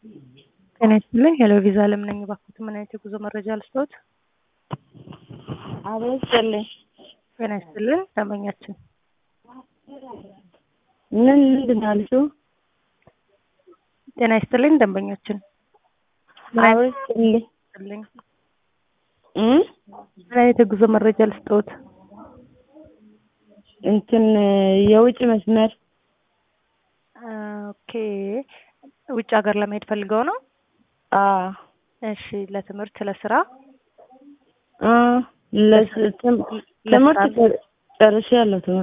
ጤና ይስጥልኝ ሄሎ ቪዛ አለም ነኝ። እባክዎት ምን አይነት የጉዞ መረጃ ልስጥዎት? አብሮ ይስጥልኝ። ጤና ይስጥልኝ ደንበኛችን ምን ምንድን ነው ያልሽው? ጤና ይስጥልኝ ደንበኛችን አብሮ ይስጥልኝ። ይስጥልኝ እ ምን አይነት የጉዞ መረጃ ልስጥዎት? እንትን የውጭ መስመር ኦኬ ውጭ ሀገር ለመሄድ ፈልገው ነው? አ እሺ ለትምህርት ለስራ አ ለስ ትምህርት ጨርሼያለሁ ትምህርት